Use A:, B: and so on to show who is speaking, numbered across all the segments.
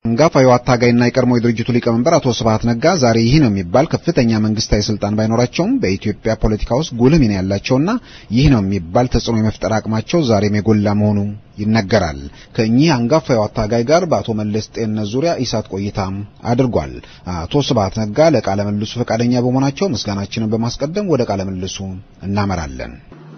A: አንጋፋው አታጋይና የቀድሞ የድርጅቱ ሊቀመንበር አቶ ስብሀት ነጋ ዛሬ ይህ ነው የሚባል ከፍተኛ መንግስታዊ ስልጣን ባይኖራቸውም በኢትዮጵያ ፖለቲካ ውስጥ ጉልህ ሚና ያላቸውና ይህ ነው የሚባል ተጽዕኖ የመፍጠር አቅማቸው ዛሬም የጎላ መሆኑ ይነገራል። ከእኚህ አንጋፋው አታጋይ ጋር በአቶ መለስ ጤንነት ዙሪያ ኢሳት ቆይታ አድርጓል። አቶ ስብሀት ነጋ ለቃለ ምልልሱ ፈቃደኛ በመሆናቸው ምስጋናችንን በማስቀደም ወደ ቃለ ምልልሱ እናመራለን።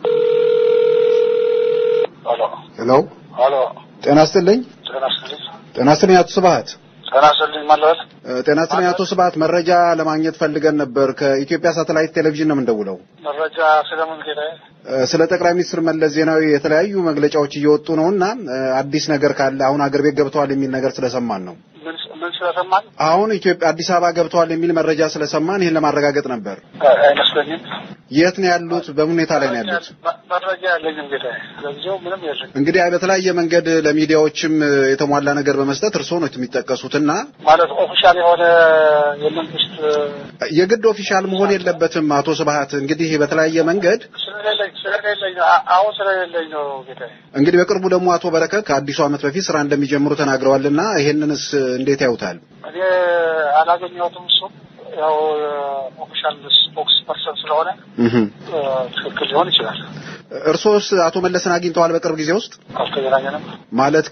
A: ሄሎ
B: ሄሎ
A: ጤና ይስጥልኝ።
B: ጤና ይስጥልኝ።
A: ጤና ይስጥልኝ አቶ ስብሀት።
B: ጤና ይስጥልኝ ማለት
A: ጤና ይስጥልኝ አቶ ስብሀት። መረጃ ለማግኘት ፈልገን ነበር። ከኢትዮጵያ ሳተላይት ቴሌቪዥን ነው የምንደውለው።
B: መረጃ ስለምን ጌታዬ?
A: ስለ ጠቅላይ ሚኒስትር መለስ ዜናዊ የተለያዩ መግለጫዎች እየወጡ ነው እና አዲስ ነገር ካለ አሁን አገር ቤት ገብተዋል የሚል ነገር ስለሰማን ነው።
B: ምን ምን ስለሰማን?
A: አሁን ኢትዮጵያ አዲስ አበባ ገብተዋል የሚል መረጃ ስለሰማን ይህን ለማረጋገጥ ነበር።
B: አይመስለኝም።
A: የት ነው ያሉት? በምን ሁኔታ ላይ ነው ያሉት?
B: መረጃ ያለኝም ጌታዬ። ለጊዜው ምንም የለኝም።
A: እንግዲህ በተለያየ መንገድ ለሚዲያዎችም የተሟላ ነገር በመስጠት እርስዎ ነው የሚጠቀሱትና
B: ማለት ኦፊሻል የሆነ የመንግስት
A: የግድ ኦፊሻል መሆን የለበትም። አቶ ስብሀት እንግዲህ በተለያየ መንገድ
B: ስለሌለኝ ስለሌለኝ ነው አሁን ስለሌለኝ ነው ጌታዬ።
A: እንግዲህ በቅርቡ ደግሞ አቶ በረከት ከአዲሱ ዓመት በፊት ስራ እንደሚጀምሩ ተናግረዋልና ይሄንንስ እንዴት ያዩታል?
B: እኔ አላገኘሁትም። እሱ ያው ኦፊሻል ስፖክስ ፐርሰን ስለሆነ ትክክል ሊሆን ይችላል።
A: እርሶስ አቶ መለስን አግኝተዋል? በቅርብ ጊዜ ውስጥ
B: አልተገናኘንም።
A: ማለት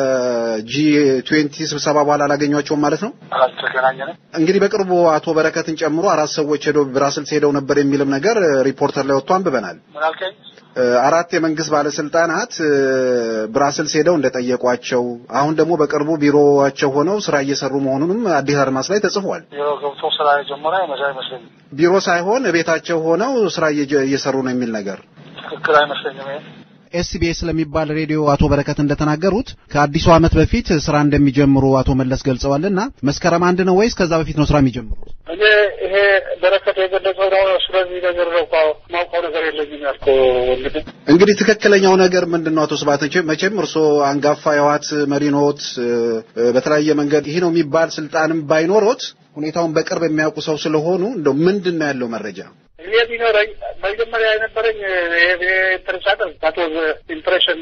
A: ከጂ ትዌንቲ ስብሰባ በኋላ አላገኟቸውም ማለት ነው?
B: አልተገናኘንም።
A: እንግዲህ በቅርቡ አቶ በረከትን ጨምሮ አራት ሰዎች ሄደው ብራስልስ ሄደው ነበር የሚልም ነገር ሪፖርተር ላይ ወጥቶ አንብበናል።
B: ምን አልከኝ?
A: አራት የመንግስት ባለስልጣናት ብራስልስ ሄደው እንደጠየቋቸው አሁን ደግሞ በቅርቡ ቢሮዋቸው ሆነው ስራ እየሰሩ መሆኑንም አዲስ አድማስ ላይ ተጽፏል።
B: ቢሮ ገብቶ ስራ የጀመረ አይመስለኝም።
A: ቢሮ ሳይሆን ቤታቸው ሆነው ስራ እየሰሩ ነው የሚል ነገር
B: ትክክል አይመስለኝም። ይሄ
A: ኤስቢኤስ ለሚባል ሬዲዮ አቶ በረከት እንደተናገሩት ከአዲሱ ዓመት በፊት ስራ እንደሚጀምሩ አቶ መለስ ገልጸዋልና መስከረም አንድ ነው ወይስ ከዛ በፊት ነው ስራ የሚጀምሩት?
B: እኔ ይሄ በረከት የገለጸው ነው። ስለዚህ ነገር ነው ማውቀው ነገር የለኝም ያልከው ወንድም።
A: እንግዲህ ትክክለኛው ነገር ምንድን ነው? አቶ ስብሀት መቼም እርስዎ አንጋፋ የህወሓት መሪ ኖት። በተለያየ መንገድ ይህ ነው የሚባል ስልጣንም ባይኖሮት ሁኔታውን በቅርብ የሚያውቁ ሰው ስለሆኑ እንደው ምንድን ነው ያለው መረጃ?
B: እኔ ቢኖረኝ መጀመሪያ የነበረኝ ኢንትረስት ዛት ዋዝ ኢምፕሬሽን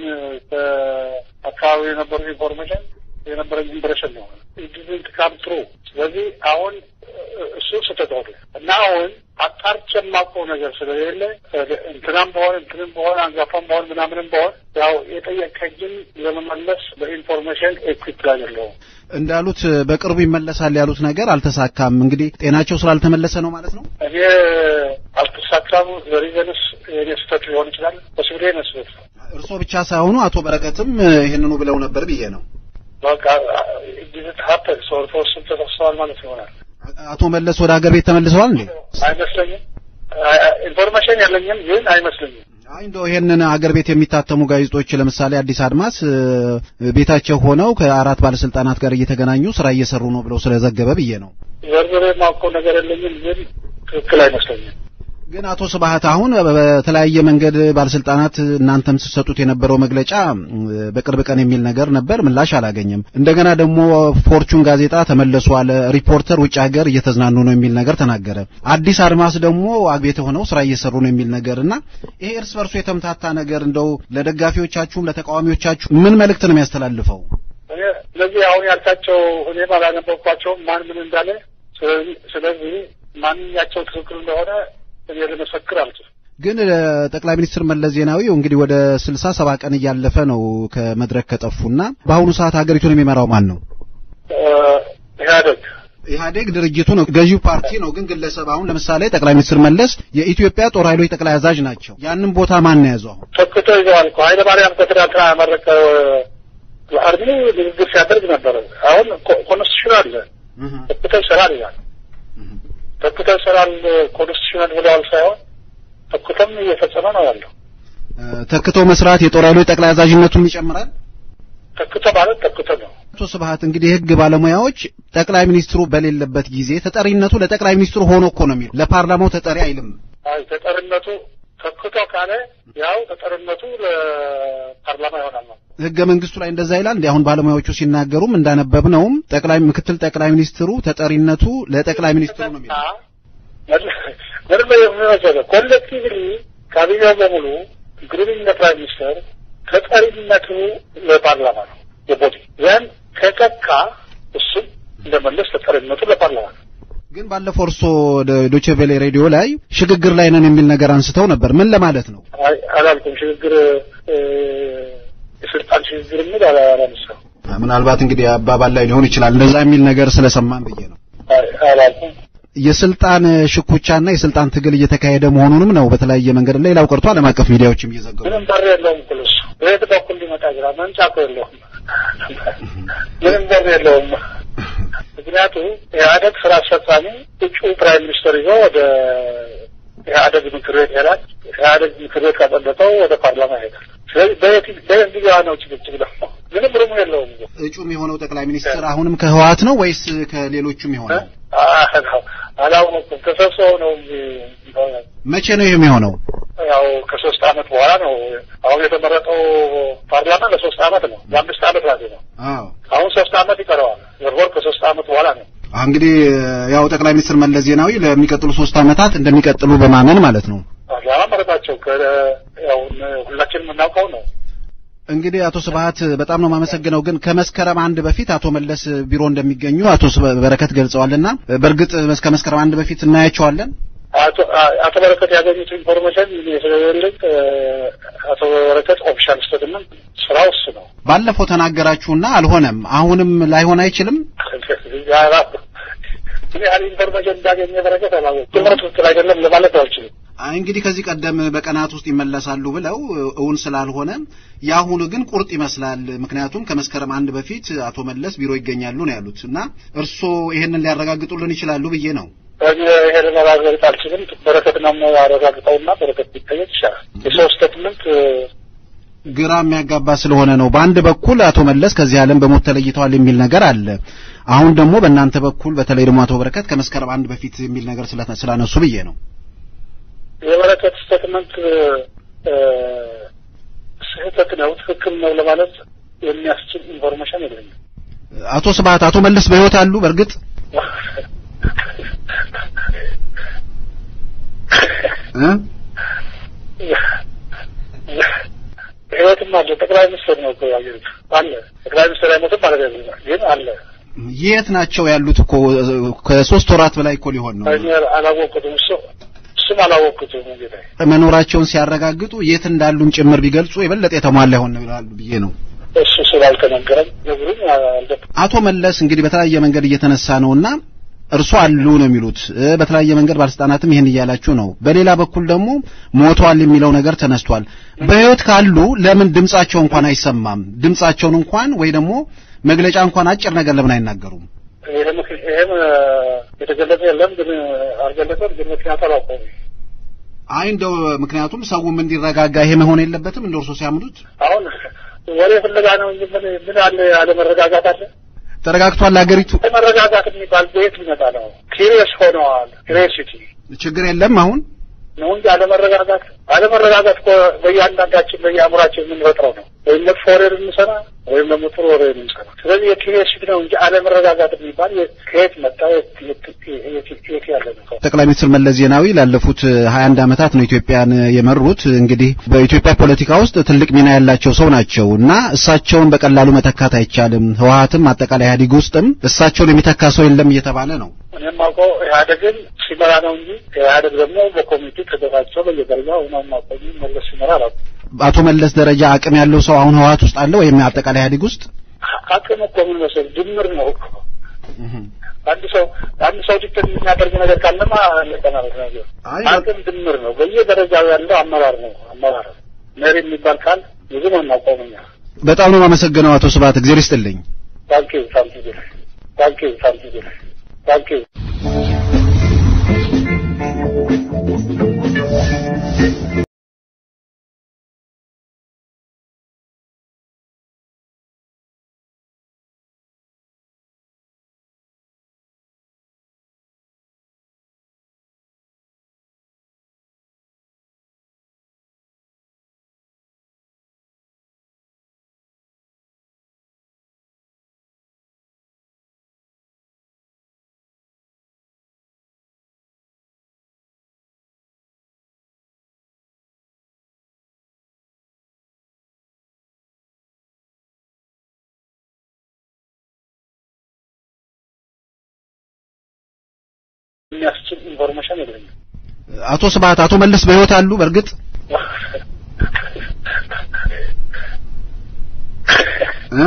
B: አካባቢ የነበሩ ኢንፎርሜሽን የነበረኝ ኢምፕሬሽን ነው ኢት ካም ትሩ። ስለዚህ አሁን እሱ ስህተት ሆነ እና አሁን አጣርቼ የማውቀው ነገር ስለሌለ እንትናም በሆን እንትንም በሆን አንጋፋም በሆን ምናምንም በሆን ያው የጠየቀኝን ለመመለስ በኢንፎርሜሽን ኤኩዊፕ አይደለሁም።
A: እንዳሉት በቅርቡ ይመለሳል ያሉት ነገር አልተሳካም። እንግዲህ ጤናቸው ስላልተመለሰ ነው ማለት ነው።
B: እኔ አልተሳካም። ዘሪዘንስ የኔ ስህተት ሊሆን ይችላል። በስብሌ መስሎት ነው።
A: እርስዎ ብቻ ሳይሆኑ አቶ በረከትም ይህንኑ ብለው ነበር ብዬ ነው።
B: በቃ ጊዜት ሀፐን ሰውርቶስም ተሰብሰዋል ማለት ይሆናል።
A: አቶ መለስ ወደ ሀገር ቤት ተመልሰዋል እንዴ?
B: አይመስለኝም። ኢንፎርሜሽን የለኝም፣ ግን አይመስለኝም።
A: አይ እንደው ይሄንን አገር ቤት የሚታተሙ ጋዜጦች ለምሳሌ አዲስ አድማስ ቤታቸው ሆነው ከአራት ባለስልጣናት ጋር እየተገናኙ ስራ እየሰሩ ነው ብለው ስለዘገበ ብዬ ነው።
B: ዘርዝሬ የማውቀው ነገር የለኝም፣ ግን ትክክል አይመስለኝም።
A: ግን አቶ ስብሀት አሁን በተለያየ መንገድ ባለስልጣናት እናንተም ስትሰጡት የነበረው መግለጫ በቅርብ ቀን የሚል ነገር ነበር፣ ምላሽ አላገኘም። እንደገና ደግሞ ፎርቹን ጋዜጣ ተመለሱ አለ፣ ሪፖርተር ውጭ ሀገር እየተዝናኑ ነው የሚል ነገር ተናገረ። አዲስ አድማስ ደግሞ አግቤት ሆነው ስራ እየሰሩ ነው የሚል ነገር እና ይሄ እርስ በርሱ የተምታታ ነገር እንደው ለደጋፊዎቻችሁም ለተቃዋሚዎቻችሁ ምን መልእክት ነው የሚያስተላልፈው?
B: ስለዚህ አሁን ያልካቸው እኔም አላነበብኳቸውም ማን ምን እንዳለ። ስለዚህ ማንኛቸው ትክክል እንደሆነ እኔ ልመሰክር አልችልም።
A: ግን ጠቅላይ ሚኒስትር መለስ ዜናዊ እንግዲህ ወደ ስልሳ ሰባ ቀን እያለፈ ነው ከመድረክ ከጠፉና በአሁኑ ሰዓት ሀገሪቱን የሚመራው ማን ነው?
B: ኢህአዴግ
A: ኢህአዴግ ድርጅቱ ነው፣ ገዢው ፓርቲ ነው። ግን ግለሰብ አሁን ለምሳሌ ጠቅላይ ሚኒስትር መለስ የኢትዮጵያ ጦር ኃይሎች ጠቅላይ አዛዥ ናቸው። ያንን ቦታ ማን ነው የያዘው? አሁን
B: ተክቶ ይዘዋል እኮ ኃይለ ማርያም ከትናንትና ያመረቀ ለአርሚ ንግግር ሲያደርግ ነበረ። አሁን ኮንስቲቱሽን አለ ተክቶ ይሰራል ይላል። ተክቶ ይሰራል ኮንስቲቱሽናል ብለዋል ሳይሆን ተክቶም እየፈጸመ ነው ያለው።
A: ተክቶ መስራት የጦር ኃይሎች ጠቅላይ አዛዥነቱን ይጨምራል።
B: ተክቶ ማለት ተክቶ ነው።
A: አቶ ስብሀት እንግዲህ የህግ ባለሙያዎች ጠቅላይ ሚኒስትሩ በሌለበት ጊዜ ተጠሪነቱ ለጠቅላይ ሚኒስትሩ ሆኖ እኮ ነው የሚሉ ለፓርላማው ተጠሪ አይልም።
B: አይ ተጠሪነቱ ተክቶ ካለ ያው ተጠሪነቱ ለፓርላማ ይሆናል ነው።
A: ህገ መንግስቱ ላይ እንደዛ ይላል። እንዲ አሁን ባለሙያዎቹ ሲናገሩም እንዳነበብነውም ጠቅላይ ምክትል ጠቅላይ ሚኒስትሩ ተጠሪነቱ ለጠቅላይ ሚኒስትሩ ነው የሚለው
B: ምንም የሚመሰለ ኮሌክቲቭሊ ካቢኔው በሙሉ ኢንክሉዲንግ ፕራይም ሚኒስተር ተጠሪነቱ ለፓርላማ ነው የቦዲ ያን ከጠካ እሱም እንደመለስ ተጠሪነቱ ለፓርላማ ነው።
A: ግን ባለፈው እርሶ ዶቼ ቬሌ ሬዲዮ ላይ ሽግግር ላይ ነን የሚል ነገር አንስተው ነበር። ምን ለማለት ነው?
B: አይ አላልኩም። ሽግግር የስልጣን ሽግግር የሚል አላነሳው።
A: ምናልባት እንግዲህ አባባል ላይ ሊሆን ይችላል እንደዛ የሚል ነገር ስለሰማን ብዬ ነው።
B: አላልኩም።
A: የስልጣን ሽኩቻና የስልጣን ትግል እየተካሄደ መሆኑንም ነው በተለያየ መንገድ ሌላው ቀርቶ ዓለም አቀፍ ሚዲያዎችም እየዘገቡ
B: ምንም በር የለውም እኮ እሱ በየት በኩል ሊመጣ ይችላል? መምጫ እኮ የለውም። ምንም በር የለውም። ምክንያቱ ኢህአደግ ስራ አስፈጻሚ እጩ ፕራይም ሚኒስትር ይዞ ወደ ኢህአደግ ምክር ቤት ይሄዳል። ኢህአደግ ምክር ቤት ካጸደቀው ወደ ፓርላማ ይሄዳል። ስለዚህ በየት በየት ሊገባ ነው ጭቅጭቅ ደግሞ ምንም ርሙ የለውም።
A: እጩ የሆነው ጠቅላይ ሚኒስትር አሁንም ከህወሓት ነው ወይስ ከሌሎቹም የሆነው?
B: አላወኩም። ተሰብስበው ነው እንጂ
A: መቼ ነው ይህም የሆነው?
B: ያው ከሶስት አመት በኋላ ነው። አሁን የተመረጠው ፓርላማ ለሶስት አመት ነው። ለአምስት አመት ማለት ነው።
A: አዎ
B: አሁን ሶስት አመት ይቀረዋል። ወርወር ከሶስት አመት በኋላ ነው።
A: እንግዲህ ያው ጠቅላይ ሚኒስትር መለስ ዜናዊ ለሚቀጥሉ ሶስት አመታት እንደሚቀጥሉ በማመን ማለት ነው።
B: ፓርላማ መረጣቸው። ያው ሁላችንም የምናውቀው ነው።
A: እንግዲህ አቶ ስብሀት በጣም ነው የማመሰግነው። ግን ከመስከረም አንድ በፊት አቶ መለስ ቢሮ እንደሚገኙ አቶ በረከት ገልጸዋልና በእርግጥ ከመስከረም አንድ በፊት እናያቸዋለን።
B: አቶ በረከት ያገኙት ኢንፎርሜሽን ስለሌለኝ አቶ በረከት ኦፊሻል ስቴትመንት ስራው እሱ ነው።
A: ባለፈው ተናገራችሁና አልሆነም። አሁንም ላይሆን አይችልም።
B: ምን ያህል ኢንፎርሜሽን እንዳገኘ በረከት አላወቅም። ትምህርት ትክክል አይደለም ለማለት አልችልም።
A: እንግዲህ ከዚህ ቀደም በቀናት ውስጥ ይመለሳሉ ብለው እውን ስላልሆነ የአሁኑ ግን ቁርጥ ይመስላል። ምክንያቱም ከመስከረም አንድ በፊት አቶ መለስ ቢሮ ይገኛሉ ነው ያሉት እና እርስዎ ይሄንን ሊያረጋግጡልን ይችላሉ ብዬ ነው።
B: ይሄንን ማረጋገጥ አልችልም። በረከት ነው አረጋግጠውና በረከት ቢጠየቅ ይሻላል። የሰው ስቴትመንት
A: ግራ የሚያጋባ ስለሆነ ነው። በአንድ በኩል አቶ መለስ ከዚህ ዓለም በሞት ተለይተዋል የሚል ነገር አለ። አሁን ደግሞ በእናንተ በኩል በተለይ ደግሞ አቶ በረከት ከመስከረም አንድ በፊት የሚል ነገር ስላነሱ ብዬ ነው።
B: የበረከት ስቴትመንት ስህተት ነው ትክክል ነው ለማለት የሚያስችል ኢንፎርሜሽን የለኝም።
A: አቶ ስብሀት አቶ መለስ በሕይወት አሉ? በእርግጥ
B: ህይወትም አለ። ጠቅላይ ሚኒስትር ነው እኮ ያየሁት አለ። ጠቅላይ ሚኒስትር አይሞትም ማለት አይደለም፣ ግን አለ።
A: የት ናቸው ያሉት? እኮ ከሶስት ወራት በላይ እኮ ሊሆን ነው።
B: አላወቅኩትም። እሱ እሱም አላወቅኩትም። እንግዲህ
A: መኖራቸውን ሲያረጋግጡ የት እንዳሉን ጭምር ቢገልጹ የበለጠ የተሟላ ይሆን ይላሉ ብዬ ነው።
B: እሱ ስላልተነገረም ነግሩኝ።
A: አቶ መለስ እንግዲህ በተለያየ መንገድ እየተነሳ ነውና እርሱ አሉ ነው የሚሉት። በተለያየ መንገድ ባለስልጣናትም ይሄን እያላችሁ ነው። በሌላ በኩል ደግሞ ሞተዋል የሚለው ነገር ተነስቷል። በህይወት ካሉ ለምን ድምጻቸው እንኳን አይሰማም? ድምጻቸውን እንኳን ወይ ደግሞ መግለጫ እንኳን አጭር ነገር ለምን አይናገሩም?
B: ይህም የተገለጸ የለም፣ ግን አልገለጸም። ግን ምክንያቱ አላውቀውም።
A: አይ እንደው ምክንያቱም ሰውም እንዲረጋጋ ይሄ መሆን የለበትም እንደ እርሶ ሲያምኑት።
B: አሁን ወሬ ፍለጋ ነው እንጂ ምን ምን አለ አለመረጋጋት አለ
A: ተረጋግቷል ሀገሪቱ።
B: መረጋጋት የሚባል ቤት ሊመጣ ነው። ሲሪየስ ሆነዋል። ክሬሲቲ
A: ችግር የለም አሁን
B: ነው እንጂ አለመረጋጋት አለመረጋጋት እኮ በእያንዳንዳችን በየአእምሯችን የምንፈጥረው ነው። ወይም መጥፎ ወሬ የምንሰራ ወይም ደግሞ ጥሩ ወሬ የምንሰራ። ስለዚህ የክሬሲቲ ነው እንጂ አለመረጋጋት የሚባል ከየት መጣ? የት ያለ ነው?
A: ጠቅላይ ሚኒስትር መለስ ዜናዊ ላለፉት ሀያ አንድ ዓመታት ነው ኢትዮጵያን የመሩት። እንግዲህ በኢትዮጵያ ፖለቲካ ውስጥ ትልቅ ሚና ያላቸው ሰው ናቸው እና እሳቸውን በቀላሉ መተካት አይቻልም። ህወሀትም አጠቃላይ ኢህአዴግ ውስጥም እሳቸውን የሚተካ ሰው የለም እየተባለ ነው።
B: እኔም አውቀው ኢህአዴግን ሲመራ ነው እንጂ ኢህአዴግ ደግሞ በኮሚቴ ተደራጅተው በየደረጃው ነው ማቆሚ መለስ ሲመራ አላውቅም።
A: አቶ መለስ ደረጃ አቅም ያለው ሰው አሁን ህወሀት ውስጥ አለ ወይም አጠቃላይ ኢህአዴግ ውስጥ
B: አቅም እኮ ምን መሰለህ ድምር ነው እኮ አንድ ሰው አንድ ሰው ዲክተር የሚያደርግ ነገር ካለማ ለቀናለት ነገር አቅም ድምር ነው። በየደረጃው ያለው አመራር ነው አመራር መሪ የሚባል ካል ብዙ ነው እናውቀው እኛ።
A: በጣም ነው የማመሰግነው አቶ ስብሀት እግዜር ይስጥልኝ።
B: ታንኪዩ ታንኪዩ ታንኪዩ ታንኪዩ ታንኪዩ የሚያስችል ኢንፎርሜሽን የለኝም።
A: አቶ ስብሀት አቶ መለስ በህይወት አሉ? በእርግጥ እ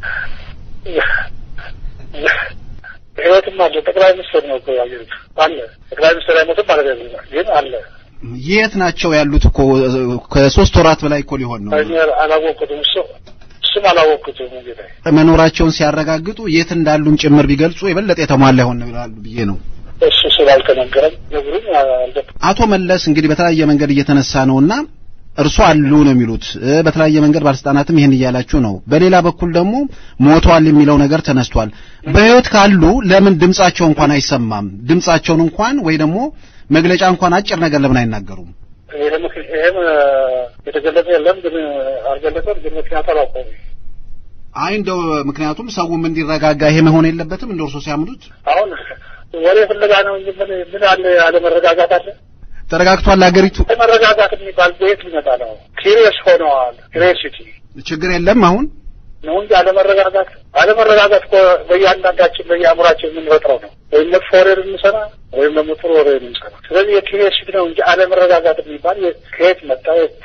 B: ህይወትም አለ። ጠቅላይ ሚኒስትር ነው እኮ ያየሁት አለ። ጠቅላይ ሚኒስትር አይሞትም ማለት አይደለም፣ ግን አለ።
A: የት ናቸው ያሉት? እኮ ከሶስት ወራት በላይ እኮ ሊሆን ነው።
B: እኔ አላወቅኩትም። እሱ እሱም አላወቅኩትም። ጌታ
A: መኖራቸውን ሲያረጋግጡ የት እንዳሉም ጭምር ቢገልጹ የበለጠ የተሟላ ይሆን ይላሉ ብዬ ነው።
B: እሱ ስላልተነገረም ነግሩኝ አልደ
A: አቶ መለስ እንግዲህ በተለያየ መንገድ እየተነሳ ነውና እርሶ አሉ ነው የሚሉት። በተለያየ መንገድ ባለስልጣናትም ይሄን እያላችሁ ነው። በሌላ በኩል ደግሞ ሞቷል የሚለው ነገር ተነስቷል። በህይወት ካሉ ለምን ድምጻቸው እንኳን አይሰማም? ድምጻቸውን እንኳን ወይ ደግሞ መግለጫ እንኳን አጭር ነገር ለምን አይናገሩም?
B: ይህም ይህም የተገለጸ የለም ግን አልገለጸም። ግን ምክንያቱ አላውቀውም።
A: አይ እንደው ምክንያቱም ሰውም እንዲረጋጋ ይሄ መሆን የለበትም እንደ እርሶ ሲያምኑት።
B: አሁን ወሬ ፍለጋ ነው እንጂ ምን ምን አለ አለመረጋጋት አለ።
A: ተረጋግቷል ሀገሪቱ።
B: መረጋጋት የሚባል በየት ሊመጣ ነው? ክሪየስ ሆነዋል። ክሪየሲቲ
A: ችግር የለም አሁን
B: ነው እንጂ አለመረጋጋት አለመረጋጋት እኮ በእያንዳንዳችን በየአእምሯችን የምንፈጥረው ነው። ወይም መጥፎ ወሬ ልንሰራ ወይም ደግሞ ጥሩ ወሬ ልንሰራ። ስለዚህ የክሪየሲቲ ነው እንጂ አለመረጋጋት የሚባል ከየት መጣ?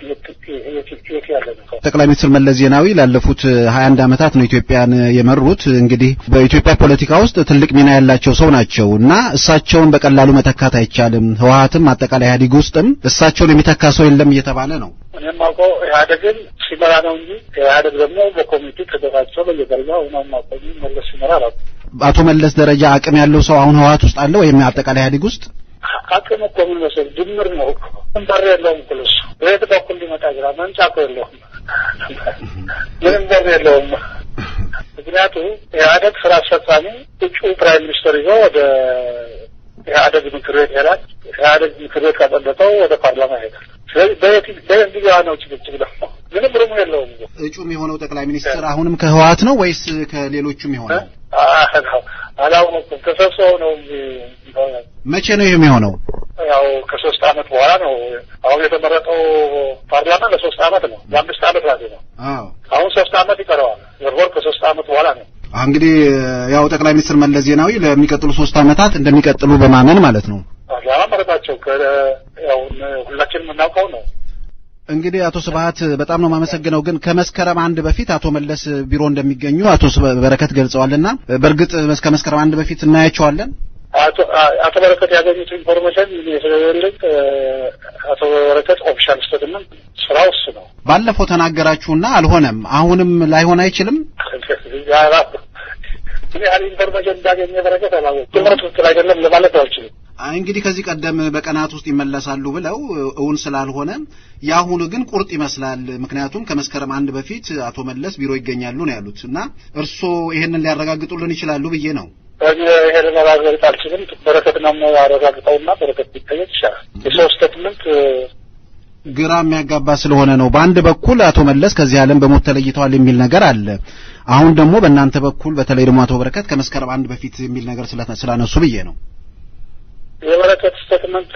B: የት ያለ ነው?
A: ጠቅላይ ሚኒስትር መለስ ዜናዊ ላለፉት ሀያ አንድ ዓመታት ነው ኢትዮጵያን የመሩት። እንግዲህ በኢትዮጵያ ፖለቲካ ውስጥ ትልቅ ሚና ያላቸው ሰው ናቸው እና እሳቸውን በቀላሉ መተካት አይቻልም። ህወሀትም አጠቃላይ ኢህአዴግ ውስጥም እሳቸውን የሚተካ ሰው የለም እየተባለ ነው።
B: እኔም አውቀው ኢህአዴግን ሲመራ ነው እንጂ ኢህአዴግ ደግሞ በኮሚቴ ተደራጅቶ በየደረጃው ነው ማቆኝ መለስ ሲመራ አላውቅም።
A: አቶ መለስ ደረጃ አቅም ያለው ሰው አሁን ህወሀት ውስጥ አለ ወይም አጠቃላይ ኢህአዴግ ውስጥ
B: አቅም እኮ ምን መሰለህ ድምር ነው እኮ በር የለውም እኮ እሱ በየት በኩል ሊመጣ ይችላል። መምጫ እኮ የለውም፣ ምንም በር የለውም። ምክንያቱ ኢህአዴግ ስራ አስፈጻሚ እጩ ፕራይም ሚኒስትር ይዞ ወደ ኢህአዴግ ምክር ቤት ይሄዳል። ኢህአዴግ ምክር ቤት ካጸደቀው ወደ ፓርላማ ይሄዳል። ስለዚህ በየት በየት ሊገባ ነው ጭቅጭቅ ደግሞ ምንም ርሙ የለውም።
A: እጩም የሆነው ጠቅላይ ሚኒስትር አሁንም ከህወሀት ነው ወይስ ከሌሎቹም የሆነው?
B: አላወኩም። ተሰብስበው ነው እንጂ
A: መቼ ነው ይህ የሚሆነው?
B: ያው ከሶስት አመት በኋላ ነው። አሁን የተመረጠው ፓርላማ ለሶስት አመት ነው፣ ለአምስት አመት ማለት ነው።
A: አዎ
B: አሁን ሶስት አመት ይቀረዋል። ወርወር ከሶስት አመት በኋላ ነው።
A: እንግዲህ ያው ጠቅላይ ሚኒስትር መለስ ዜናዊ ለሚቀጥሉ ሶስት አመታት እንደሚቀጥሉ በማመን ማለት ነው።
B: ፓርላማ መረጣቸው። ያው ሁላችንም የምናውቀው ነው።
A: እንግዲህ አቶ ስብሀት በጣም ነው የማመሰግነው። ግን ከመስከረም አንድ በፊት አቶ መለስ ቢሮ እንደሚገኙ አቶ በረከት ገልጸዋልና በእርግጥ እስከ መስከረም አንድ በፊት እናያቸዋለን።
B: አቶ በረከት ያገኙት ኢንፎርሜሽን ስለሌለኝ አቶ በረከት ኦፊሻል ስቴትመንት ስራው እሱ ነው።
A: ባለፈው ተናገራችሁና አልሆነም። አሁንም ላይሆን አይችልም።
B: ምን ያህል ኢንፎርሜሽን እንዳገኘ በረከት አላወቅም። ትምህርት ትክክል አይደለም ለማለት አልችልም።
A: እንግዲህ ከዚህ ቀደም በቀናት ውስጥ ይመለሳሉ ብለው እውን ስላልሆነ የአሁኑ ግን ቁርጥ ይመስላል። ምክንያቱም ከመስከረም አንድ በፊት አቶ መለስ ቢሮ ይገኛሉ ነው ያሉት እና እርስዎ ይሄንን ሊያረጋግጡልን ይችላሉ ብዬ ነው።
B: ይሄንን ማረጋገጥ አልችልም። በረከት ነው ያረጋግጠውና በረከት ቢጠየቅ ይሻላል። የሰው ስቴትመንት
A: ግራ የሚያጋባ ስለሆነ ነው። በአንድ በኩል አቶ መለስ ከዚህ ዓለም በሞት ተለይተዋል የሚል ነገር አለ። አሁን ደግሞ በእናንተ በኩል በተለይ ደግሞ አቶ በረከት ከመስከረም አንድ በፊት የሚል ነገር ስላነሱ ብዬ ነው።
B: የበረከት ስቴትመንት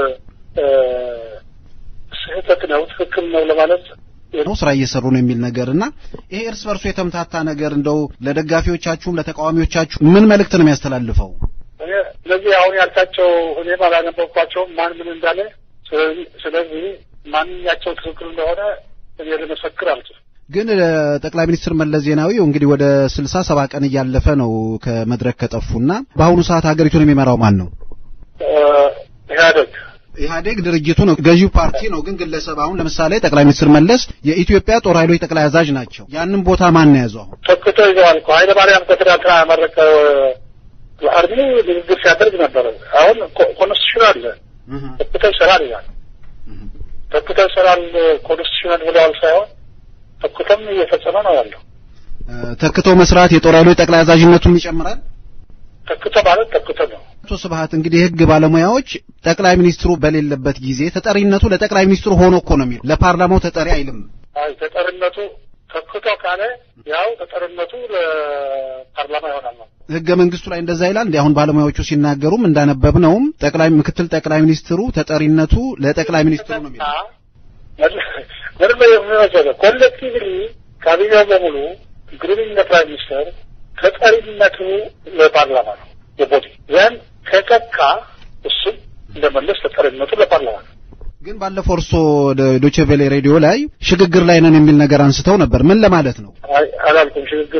B: ስህተት ነው፣ ትክክል ነው ለማለት
A: ነው ስራ እየሰሩ ነው የሚል ነገር እና ይሄ እርስ በርሱ የተምታታ ነገር እንደው ለደጋፊዎቻችሁም ለተቃዋሚዎቻችሁ ምን መልእክት ነው የሚያስተላልፈው?
B: እኔ እነዚህ አሁን ያልካቸው እኔም አላነበብኳቸውም ማን ምን እንዳለ። ስለዚህ ማንኛቸው ትክክል እንደሆነ እኔ ልመሰክር አልችልም።
A: ግን ጠቅላይ ሚኒስትር መለስ ዜናዊ እንግዲህ ወደ ስልሳ ሰባ ቀን እያለፈ ነው ከመድረክ ከጠፉና በአሁኑ ሰዓት ሀገሪቱን የሚመራው ማን ነው?
B: ኢህአዴግ
A: ኢህአዴግ ድርጅቱ ነው፣ ገዢው ፓርቲ ነው። ግን ግለሰብ አሁን ለምሳሌ ጠቅላይ ሚኒስትር መለስ የኢትዮጵያ ጦር ኃይሎች ጠቅላይ አዛዥ ናቸው። ያንን ቦታ ማን ነው የያዘው? አሁን
B: ተክቶ ይዘዋል እኮ ኃይለ ማርያም ከትናንትና ያመረቀ አርሚ ንግግር ሲያደርግ ነበረ። አሁን ኮንስቲቱሽን አለ ተክቶ ይሰራል ይላል። ተክቶ ይሰራል ኮንስቲቱሽን ብለዋል ሳይሆን ተክቶም እየፈጸመ ነው ያለው።
A: ተክቶ መስራት የጦር ኃይሎች ጠቅላይ አዛዥነቱን ይጨምራል።
B: ተክቶ ማለት ተክቶ ነው።
A: አቶ ስብሀት እንግዲህ የህግ ባለሙያዎች ጠቅላይ ሚኒስትሩ በሌለበት ጊዜ ተጠሪነቱ ለጠቅላይ ሚኒስትሩ ሆኖ እኮ ነው የሚል ለፓርላማው ተጠሪ አይልም።
B: አይ ተጠሪነቱ ተክቶ ካለ ያው ተጠሪነቱ ለፓርላማ ይሆናል ነው።
A: ህገ መንግስቱ ላይ እንደዛ ይላል። እንዲ አሁን ባለሙያዎቹ ሲናገሩም እንዳነበብነውም ጠቅላይ ምክትል ጠቅላይ ሚኒስትሩ ተጠሪነቱ ለጠቅላይ ሚኒስትሩ ነው የሚለው።
B: ምንም መሰለህ ኮሌክቲቭሊ ካቢኔው በሙሉ ኢንክሉዲንግ ለፕራይም ሚኒስተር ተጠሪነቱ ለፓርላማ ነው የቦዲ ያን ከቀካ እሱም እንደመለስ ተጠሪነቱ ለፓርላማ ነው።
A: ግን ባለፈው እርስዎ ዶቼ ቬሌ ሬዲዮ ላይ ሽግግር ላይ ነን የሚል ነገር አንስተው ነበር። ምን ለማለት ነው?
B: አይ አላልኩም። ሽግግር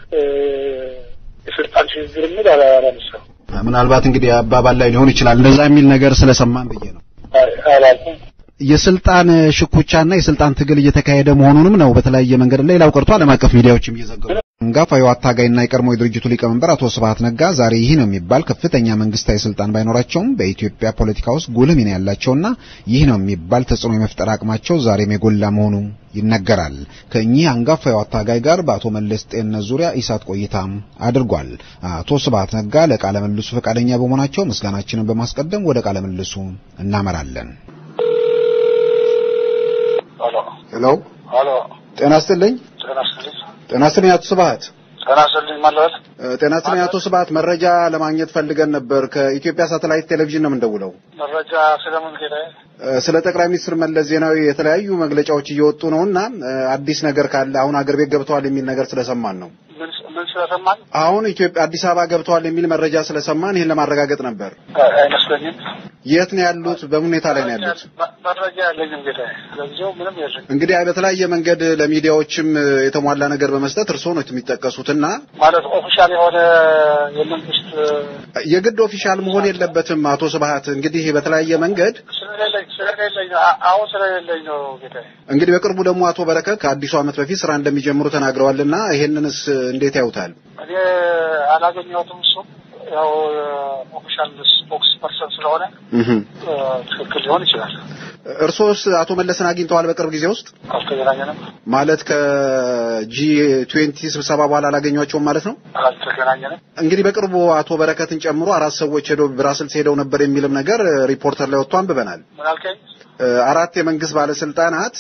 B: የስልጣን ሽግግር የሚል አላነሳም።
A: ምናልባት እንግዲህ አባባል ላይ ሊሆን ይችላል። እንደዛ የሚል ነገር ስለሰማን ብዬ ነው።
B: አላልኩም።
A: የስልጣን ሽኩቻና የስልጣን ትግል እየተካሄደ መሆኑንም ነው በተለያየ መንገድ ሌላው ቀርቶ ዓለም አቀፍ ሚዲያዎችም እየዘገቡ አንጋፋው አታጋይና የቀድሞ የድርጅቱ ሊቀመንበር አቶ ስብሐት ነጋ ዛሬ ይህ ነው የሚባል ከፍተኛ መንግስታዊ ስልጣን ባይኖራቸውም በኢትዮጵያ ፖለቲካ ውስጥ ጉልህ ሚና ያላቸውና ይህ ነው የሚባል ተጽዕኖ የመፍጠር አቅማቸው ዛሬም የጎላ መሆኑ ይነገራል። ከእኚህ አንጋፋው አታጋይ ጋር በአቶ መለስ ጤንነት ዙሪያ ኢሳት ቆይታም አድርጓል። አቶ ስብሐት ነጋ ለቃለ ምልልሱ ፈቃደኛ በመሆናቸው ምስጋናችንን በማስቀደም ወደ ቃለ ምልልሱ እናመራለን። ሄሎ
B: ሄሎ፣
A: ጤና ይስጥልኝ።
B: ጤና ይስጥልኝ።
A: ጤና ይስጥልኝ አቶ ስብሐት።
B: ጤና ይስጥልኝ ማለት
A: ጤና ይስጥልኝ አቶ ስብሐት። መረጃ ለማግኘት ፈልገን ነበር። ከኢትዮጵያ ሳተላይት ቴሌቪዥን ነው የምንደውለው።
B: መረጃ ስለምን ጌታዬ?
A: ስለ ጠቅላይ ሚኒስትር መለስ ዜናዊ የተለያዩ መግለጫዎች እየወጡ ነውና አዲስ ነገር ካለ አሁን አገር ቤት ገብተዋል የሚል ነገር ስለሰማን ነው።
B: ምን ምን ስለሰማን?
A: አሁን ኢትዮጵያ አዲስ አበባ ገብተዋል የሚል መረጃ ስለሰማን ይህን ለማረጋገጥ ነበር።
B: አይመስለኝም።
A: የት ነው ያሉት? በምን ሁኔታ ላይ ነው ያሉት?
B: መረጃ ያለኝም ጌታዬ። ለጊዜው ምንም የለኝም።
A: እንግዲህ በተለያየ መንገድ ለሚዲያዎችም የተሟላ ነገር በመስጠት እርስዎ ነው የሚጠቀሱትና
B: ማለት ኦፊሻል የሆነ የመንግስት
A: የግድ ኦፊሻል መሆን የለበትም አቶ ስብሐት። እንግዲህ በተለያየ መንገድ
B: ስለሌለኝ ስለሌለኝ ነው አሁን ስለሌለኝ ነው ጌታዬ።
A: እንግዲህ በቅርቡ ደግሞ አቶ በረከት ከአዲሱ ዓመት በፊት ስራ እንደሚጀምሩ ተናግረዋልና ይሄንንስ እንዴት ያዩታል?
B: እኔ አላገኘሁትም። እሱም ያው ኦፊሻል ስፖክስ ፐርሰን ስለሆነ ትክክል ሊሆን ይችላል።
A: እርሶስ አቶ መለስን አግኝተዋል? በቅርብ ጊዜ ውስጥ
B: አልተገናኘንም።
A: ማለት ከጂ ትዌንቲ ስብሰባ በኋላ አላገኟቸውም ማለት ነው?
B: አልተገናኘንም።
A: እንግዲህ በቅርቡ አቶ በረከትን ጨምሮ አራት ሰዎች ሄደው ብራስልስ ሄደው ነበር የሚልም ነገር ሪፖርተር ላይ ወጥቶ አንብበናል።
B: ምን አልከኝ?
A: አራት የመንግስት ባለስልጣናት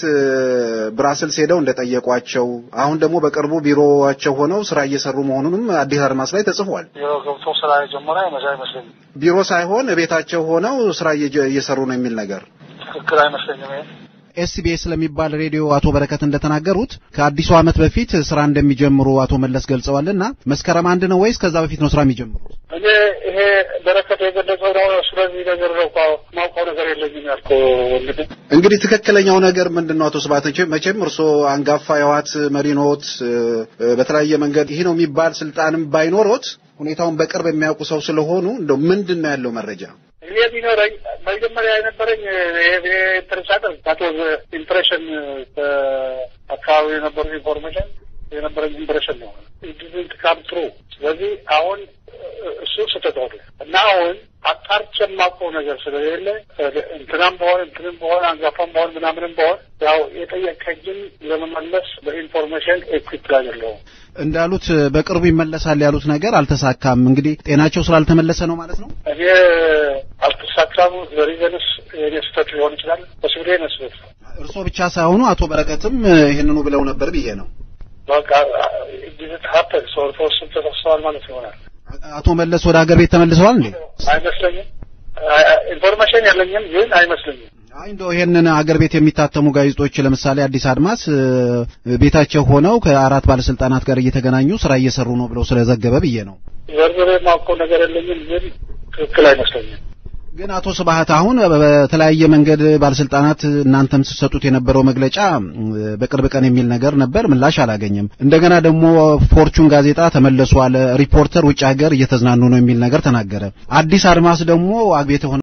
A: ብራስልስ ሄደው እንደጠየቋቸው አሁን ደግሞ በቅርቡ ቢሮዋቸው ሆነው ስራ እየሰሩ መሆኑንም አዲስ አድማስ ላይ ተጽፏል።
B: ቢሮ ገብቶ ስራ የጀመረ አይመስለኝም።
A: ቢሮ ሳይሆን ቤታቸው ሆነው ስራ እየሰሩ ነው የሚል ነገር
B: ትክክል አይመስለኝም። ይሄ
A: ኤስቢኤስ ስለሚባል ሬዲዮ አቶ በረከት እንደተናገሩት ከአዲሱ ዓመት በፊት ስራ እንደሚጀምሩ አቶ መለስ ገልጸዋልና መስከረም አንድ ነው ወይስ ከዛ በፊት ነው ስራ የሚጀምሩት?
B: እኔ ይሄ በረከት የገለጸው ነው። ስለዚህ ነገር ነው ማውቀው ነገር የለኝም ያልከው ወንድም።
A: እንግዲህ ትክክለኛው ነገር ምንድን ነው? አቶ ስብሐት መቼም እርስዎ አንጋፋ የህወሓት መሪ ኖት። በተለያየ መንገድ ይህ ነው የሚባል ስልጣንም ባይኖሮት ሁኔታውን በቅርብ የሚያውቁ ሰው ስለሆኑ እንደው ምንድን ነው ያለው መረጃ?
B: እኔ ቢኖረኝ መጀመሪያ የነበረኝ ኢንትረስት ዛት ዋዝ ኢምፕሬሽን አካባቢ የነበሩ ኢንፎርሜሽን የነበረኝ ኢምፕሬሽን ነው ዲዝንት ካም ትሩ። ስለዚህ አሁን እሱ ስህተት ሆነ እና አሁን አጣርቼ የማውቀው ነገር ስለሌለ እንትናም በሆን እንትንም በሆን አንጋፋም በሆን ምናምንም በሆን ያው የጠየቀኝን ለመመለስ በኢንፎርሜሽን ኤኩዊፕ ላይ አይደለሁም።
A: እንዳሉት በቅርቡ ይመለሳል ያሉት ነገር አልተሳካም። እንግዲህ ጤናቸው ስላልተመለሰ ነው ማለት ነው።
B: እኔ አልተሳካም ሪዘንስ የኔ ስህተት ሊሆን ይችላል። በስብዴ ነው ስህተት ነው።
A: እርስዎ ብቻ ሳይሆኑ አቶ በረከትም ይህንኑ ብለው ነበር ብዬ ነው።
B: በቃ ዲዝት ሀፐን ሰው ተወስን ተሰብሰዋል ማለት ይሆናል።
A: አቶ መለስ ወደ ሀገር ቤት ተመልሰዋል እንዴ?
B: አይመስለኝም። ኢንፎርሜሽን የለኝም፣ ግን አይመስለኝም።
A: አይ እንደው ይሄንን አገር ቤት የሚታተሙ ጋዜጦች ለምሳሌ አዲስ አድማስ ቤታቸው ሆነው ከአራት ባለስልጣናት ጋር እየተገናኙ ስራ እየሰሩ ነው ብለው ስለዘገበ ብዬ ነው።
B: ዘርዝሬ የማውቀው ነገር የለኝም፣ ግን ትክክል አይመስለኝም።
A: ግን አቶ ስብሐት አሁን በተለያየ መንገድ ባለስልጣናት እናንተም ስትሰጡት የነበረው መግለጫ በቅርብ ቀን የሚል ነገር ነበር፣ ምላሽ አላገኘም። እንደገና ደግሞ ፎርቹን ጋዜጣ ተመለሱ አለ፣ ሪፖርተር ውጭ ሀገር እየተዝናኑ ነው የሚል ነገር ተናገረ። አዲስ አድማስ ደግሞ አግቤት